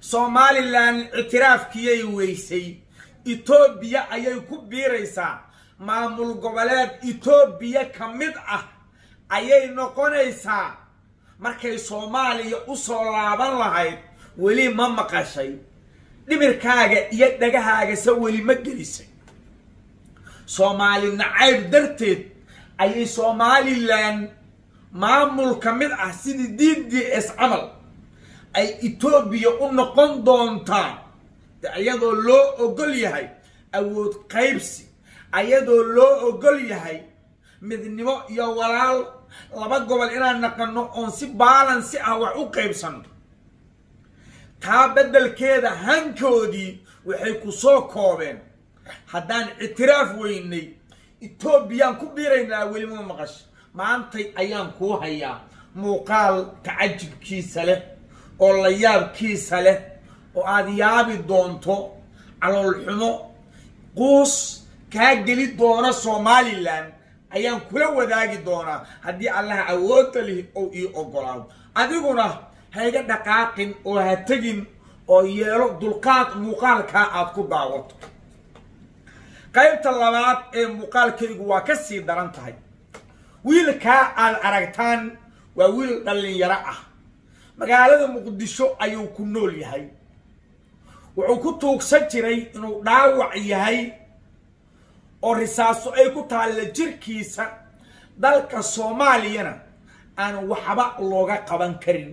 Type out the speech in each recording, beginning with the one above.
somalilan ictiraafkiyay weysay etoobiya ayay ku biiraysaa maamul goboleed etoobiya ka mid ah ayay noqonaysaa markay soomaaliya u soo laaban lahayd weli ma maqashay dhimirkaaga iyo dhagahaagase weli ma gelisay soomaali nacayb darteed ayay somalilan maamul ka mid ah sidii d d s camal ay etoobiya u noqon doontaa iyadoo loo ogol yahay awood qaybsi ayadoo loo ogol yahay midnimo iyo walaal laba gobol inaan naqano oon si baalansi ah wax u qaybsano taa beddelkeeda hankoodii waxay ku soo koobeen haddaan ictiraaf weynay etoobiyaan ku biiraynaa welima maqasho maantay ayaan kuu hayaa muuqaal tacajibkiisa leh oo la yaabkiisa leh oo aad yaabi doonto caloolxumo quus kaa geli doona somalilan ayaan kula wadaagi doonaa haddii allaha awoodda lihi ou ii ogolaado adiguna hayga dhaqaaqin oo ha tegin oo yeelo dulqaad muuqaalkaa aad ku daawato qaybta labaad ee muuqaalkaygu waa ka sii daran tahay wiilkaa aad aragtaan waa wiil dhallinyaro ah magaalada muqdisho ayuu ku nool yahay wuxuu ku tuugsan jiray inuu dhaawac yahay oo risaaso ay ku taalla jirkiisa dalka soomaaliyana aan waxba looga qaban karin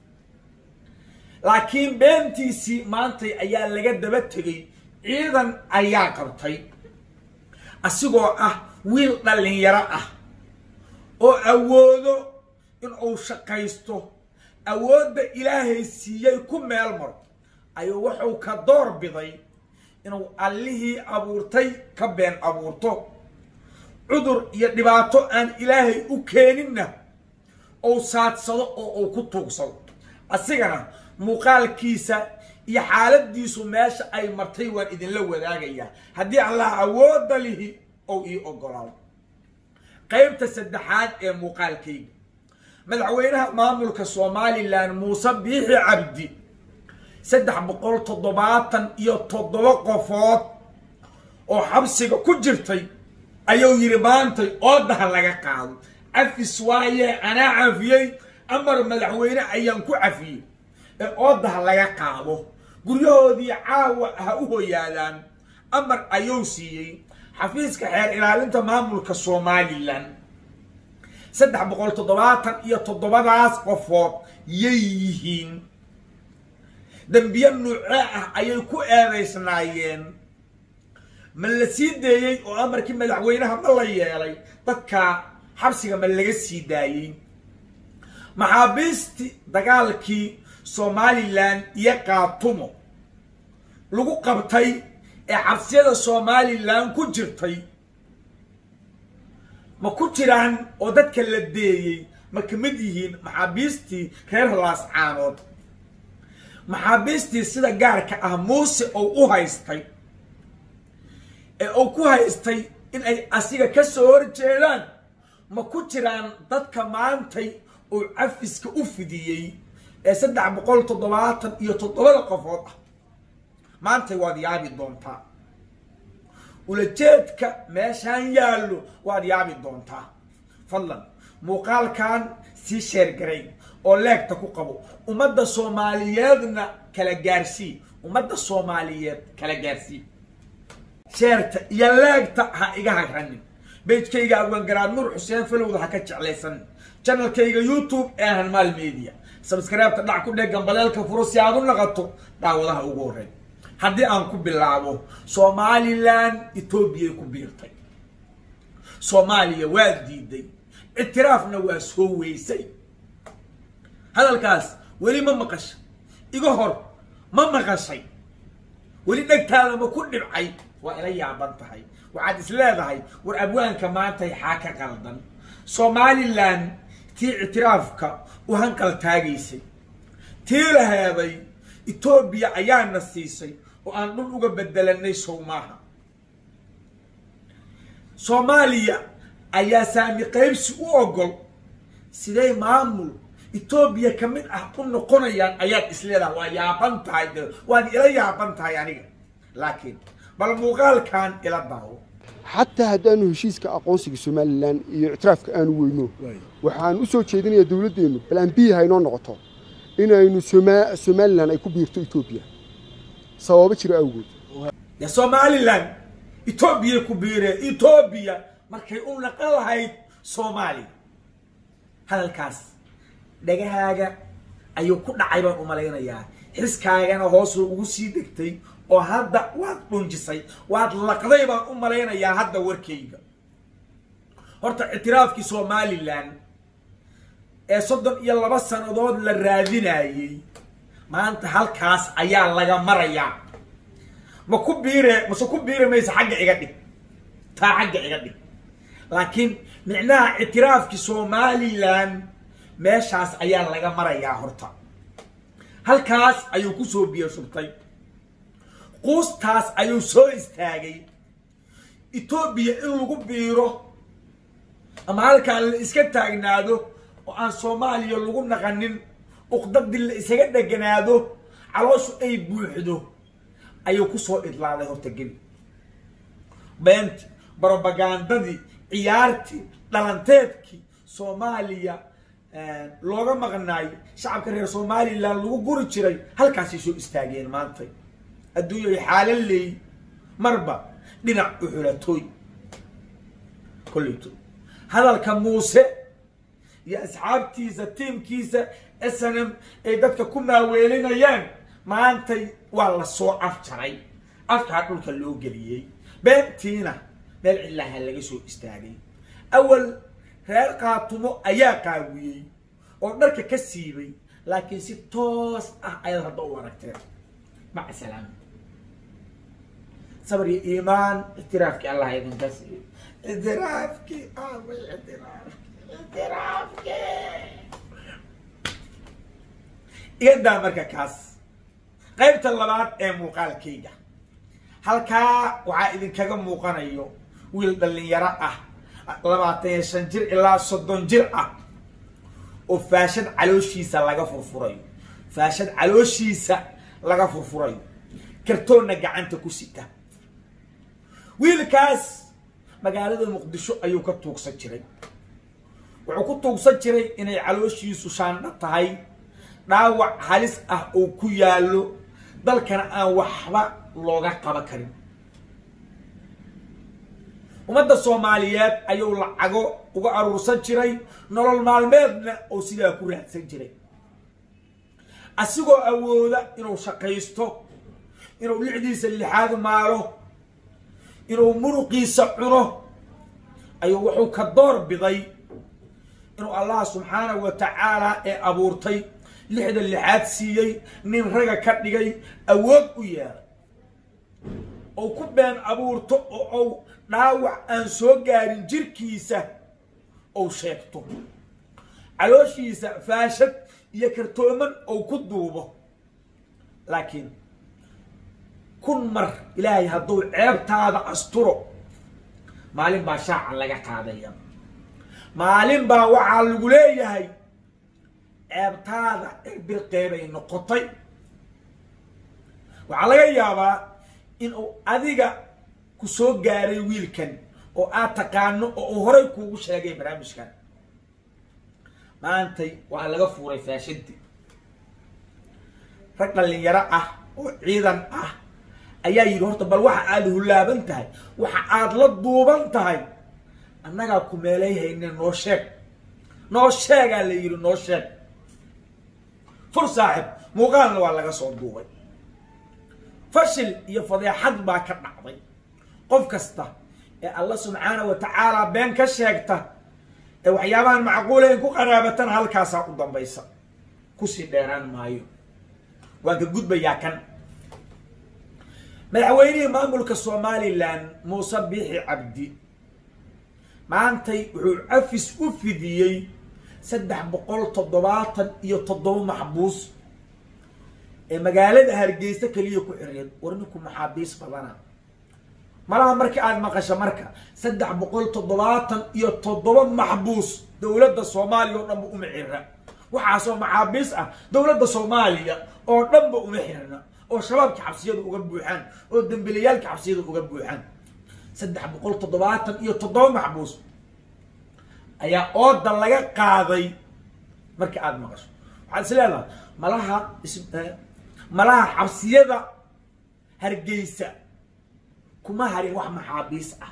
laakiin beentiisii maantay ayaa laga daba tegay ciidan ayaa qabtay asigoo ah wiil dhallinyaro ah oo awoodo in uu shaqaysto awoodda ilaahay siiyey ku meel maro ayuu wuxuu ka door biday inuu allihii abuurtay ka been abuurto cudur iyo dhibaato aan ilaahay u keeninna uu saadsado oo uu ku tuugsado asigana muuqaalkiisa iyo xaaladiisu meesha ay martay waan idinla wadaagayaa haddii allah awoodda lihi ou ii ogolaado qaybta saddexaad ee muuqaalkayga madaxweynaha maamulka somalilan muuse biixi cabdi saddex boqol toddobaatan iyo toddoba qofood oo xabsiga ku jirtay ayuu yidhi maantay oodaha laga qaado cafis waaye anaa cafiyey amar madaxweyne ayaan ku cafiyey ee oodaha laga qaado guryahoodii caawa ha u hoyaadaan amar ayuu siiyey xafiiska xeer ilaalinta maamulka somalilan saddex boqol toddobaatan iyo toddobadaas qofood yay yihiin dembiye nuucee ah ayay ku eedaysnaayeen ma la sii deeyey oo amarkii madaxweynaha ma la yeelay dadka xabsiga ma laga sii daayey maxaabiistii dagaalkii somalilan iyo kaatumo lagu qabtay ee xabsiyada somalilan ku jirtay ma ku jiraan oo dadka la deeyey ma ka mid yihiin maxaabiistii reer laascaanood maxaabiistii sida gaarka ah muuse ou u haystay ee uu ku haystay in ay asiga ka soo horjeedaan ma ku jiraan dadka maantay uu cafiska u fidiyey ee saddex boqol toddobaatan iyo toddobada qofood ah maantay waad yaabi doontaa ulajeedka meeshaan yaallo waad yaabi doontaa fadlan muuqaalkan sii sheergaray oo leegta ku qabo ummadda soomaaliyeedna kala gaarsii ummadda soomaaliyeed kala gaarsii sheerta iyo leegta ha iga hagranin beejkayga abwaangaraad nuur xuseen falowda ha ka jeclaysan janalkayga youtube ee hanmaal media sabskreibta dhac ku dheg gambaleelka furo si aad u naqato daawadaha ugu horey haddii aan ku bilaabo somalilan etoobiyay ku biirtay soomaaliya waa diiday ictiraafna waa soo weysay hadalkaas weli ma maqashay iga hor ma maqashay weli dhegtaada ma ku dhibcay waa ila yaaban tahay waxaad is leedahay war abwaanka maantay xaa ka qaldan somalilan tii ictiraafka u hanqal taagaysay tii la heeday etoobiya ayaana siisay oo aan dhul uga bedelanay sow maaha soomaaliya ayaa saami qaybsi u ogol siday maamul etoobiya ka mid ah u noqonayaan ayaad isleedaha waa yaaban tahay de waad ila yaaban tahay aniga laakiin bal muuqaalkan ila daawo xataa haddaanu heshiiska aqoonsiga somalilan iyo ictiraafka aanu weyno waxaan u soo jeedinayaa dowladdeennu bal aan biyaha inoo noqoto inaynu soma- somalilan ay ku biirto etoobiya sababo jira awgood ya somalilan etoobiyay ku biireen etoobiya markay u naqan lahayd soomaaliya hadalkaas dhagahaaga ayuu ku dhacay baan u malaynayaa xiskaagana hoosuu ugu sii degtay oo hadda waad dhunjisay waad laqday baan u malaynayaa hadda warkayga horta ictiraafkii somalilan ee soddon iyo laba sannadood la raadinayey maanta halkaas ayaa laga marayaa ma ku biire mase ku biiri maysa xagga iga dhig taa xagga iga dhig laakiin micnaha ictiraafkii somalilan meeshaas ayaa laga marayaa horta halkaas ayuu kusoo biyo shubtay quustaas ayuu soo istaagay etoobiya in lagu biiro ama halkaan la iska taagnaado oo aan soomaaliya lagu naqanin uqdadii la isaga dheganaado calooshu ay buuxdo ayuu kusoo idlaaday horta geli beenti brobagandadii ciyaartii dhalanteedkii soomaaliya looga maqnaayo shacabka reer somalilan lagu guri jiray halkaasay soo istaageen maanta adduunyay xaala leey marba dhinac u xulatooy kolleyto hadalka muuse iyo asxaabtiisa tiimkiisa s n m ay dadka ku maaweelinayaan maantay waa la soo afjaray afkaa dhulka loo geliyey beentiina meel cilaha laga soo istaagay awal reer qaatumo ayaa qaawiyey oo dharka ka siibay laakiin si toos ah ayaad hadda u aragteen maca salaama sabr iyo iimaan ictiraafkii allah idinka siiyo ictiraafkii aaway ictiraafki ictiraafki igadaa marka kaas qaybta labaad ee muuqaalkayga halkaa waxaa idinkaga muuqanayo wiil dhalinyaro ah labaatan iyo shan jir ilaa soddon jir ah oo faashad calooshiisa laga furfurayo faashad calooshiisa laga furfurayo kartoonna gacanta ku sita wiilkaas magaalada muqdisho ayuu ka tuugsan jiray wuxuu ku tuugsan jiray inay calooshiisu shaandha tahay dhaawac halis ah oo ku yaallo dalkana aan waxba looga qaban karin ummadda soomaaliyeed ayuu lacago uga aruursan jiray nolol maalmeedna oo sidaa ku raadsan jiray asigoo awooda inuu shaqaysto inuu lixdiisa lixaad maalo inuu muruqiisa cuno ayuu wuxuu ka door biday inuu allah subxaanahu wa tacaala ee abuurtay lixda lixaad siiyey nin raga ka dhigay awood u yeelay ou ku been abuurto oo ou dhaawac aan soo gaarin jirkiisa ou sheegto calooshiisa faashad iyo kartooman ou ku duubo laakiin kun mar ilaahay hadduu ceebtaada asturo maalin baa shaaca laga qaadaya maalin baa waxaa lagu leeyahay ceebtaada erbirqeebay noqotay waxaa laga yaabaa in uu adiga ku soo gaaray wiilkan oo aad taqaano oo uu horay kuugu sheegay barnaamijkan maantay waa laga fuuray faashadii rag dhalinyaro ah oo ciidan ah ayaa yidhi horta bal waxa aada hulaaban tahay waxa aada la duuban tahay annagaa ku meelay hayne noo sheeg noo sheegaa la yidhi noo sheeg fur saaxib muuqaalna waa laga soo duubay fashil iyo fadeexad baa ka dhacday qof kasta ee alla subxaana wa tacaala been ka sheegta ee waxyaabahan macquulayn ku qaraabatana halkaasaa u dambaysa kusii dheeraan maayo waan ka gudbayaa kan madaxweynihii maamulka somalilan muuse biixi cabdi maantay wuxuu cafis u fidiyey saddex boqol toddobaatan iyo toddoba maxbuus ee magaalada hargeysa keliya ku xireen war ninku maxaabiis badana malaha marka aada maqasho marka saddex boqol toddobaatan iyo toddoba maxbuus dowladda soomaaliya oo dhanba uma xira waxaasoo maxaabiis ah dowladda soomaaliya oo dhanba uma xirna oo shabaabka xabsiyada uga buuxaan oo dembilayaalka xabsiyada uga buuxaan saddex boqol toddobaatan iyo toddoba maxbuus ayaa ooda laga qaaday markii aada maqasho waxaad is leedahay malaha malaha xabsiyada hargeysa kuma harin wax maxaabiis ah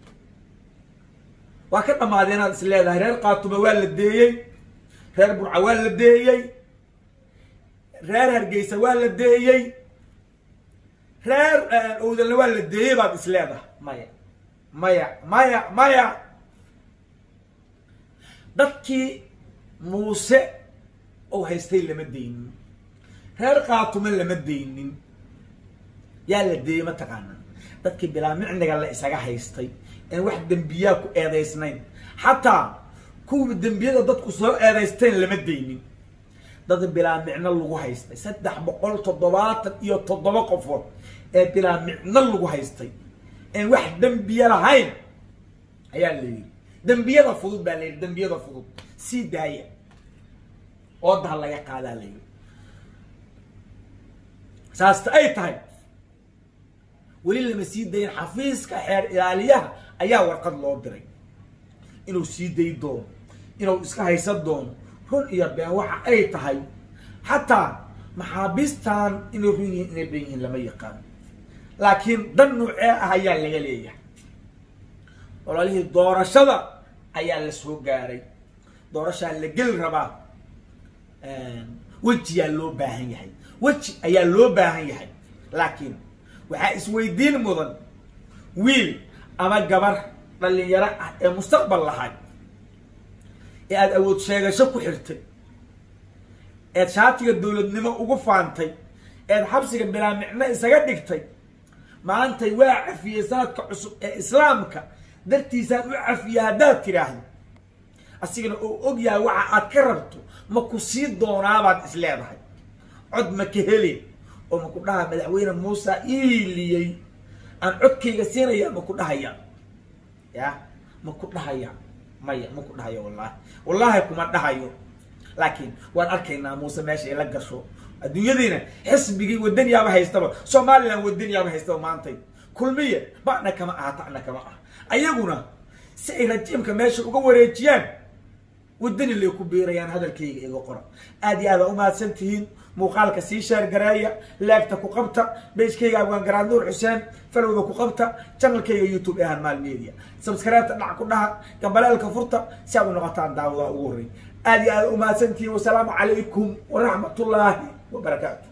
waa ka dhammaadeen inaad is leedahay reer kaatuba waa la deeyey reer burca waa la deeyey reer hargeysa waa la deeyey reer owdalna waa la deeyey baad is leedahay maya maya maya maya dadkii muuse ou haystay lama deynin reer kaatuma lama deynin yaa la deeyey mataqaana dadkii bilaa micniga la isaga haystay en wax dembiyaa ku eedaysnayn xataa kuwii dembiyada dadku soo eedaysteen lama deynin dad bilaa micno lagu haystay saddex boqol toddobaatan iyo toddoba qofood ee bilaa micno lagu haystay en wax dembiya lahayn ayaa la yidhi dembiyada fudud baa la yidhi dembiyada fudud sii daaya oodaha laga qaadaa la yidhi saasta ay tahay weli lama sii dayin xafiiska xeer ilaaliyaha ayaa warqad loo diray inuu sii day doono inuu iska haysan doono run iyo been waxa ay tahay xataa maxaabiistan inay run yihiin inay dhan yihiin lama yaqaan laakiin dan nuucee ah ayaa laga leeyahay ololihii doorashada ayaa la soo gaaray doorashaa la geli rabaa wejiyaa loo baahan yahay weji ayaa loo baahan yahay laakiin waxaa isweydiin mudan wiil ama gabar dhalinyaro ah ee mustaqbal lahay ee aada awood sheegasho ku xirtay eed shaatiga dowladnimo ugu faantay eed xabsiga bilaa micno isaga dhigtay maantay waa cafiyey sanadka cusub ee islaamka dartiisaan u cafiya haddaad tidhaahdo asigana oo og yahay waxa aad ka rabto ma ku sii doonaabaad is leedahay cod ma ka helin oo ma ku dhaha madaxweyne muuse iiliyey aan codkayga siinaya ma ku dhahaya ya ma ku dhahaya maya ma ku dhahayo wallahi wallahi kuma dhahayo laakiin waan arkaynaa muuse meesha ay la gasho adduunyadiina xisbigii wadaniyaaba haystaba somalilan wadaniyaaba haystaba maantay kulmiye ba'na kama aha ta'na kama ah ayaguna si ay rajiimka meesha uga wareejiyaan wadani lay ku biirayaan hadalkayga iga qora aad iyo aada umahadsan tihiin muuqaalka sii sheergareeya leegta ku qabta beyskayga abgaan garaad nuur xuseen falowda ku qabta janalkayga youtube ee hanmaal media sabskreebta dhac ku dhaha gambaleelka furta si aad u noqotaan daawadaha ugu horrey aad iyo aada umahadsan tihiin wasalaamu calaykum waraxmat ullaahi wabarakaatu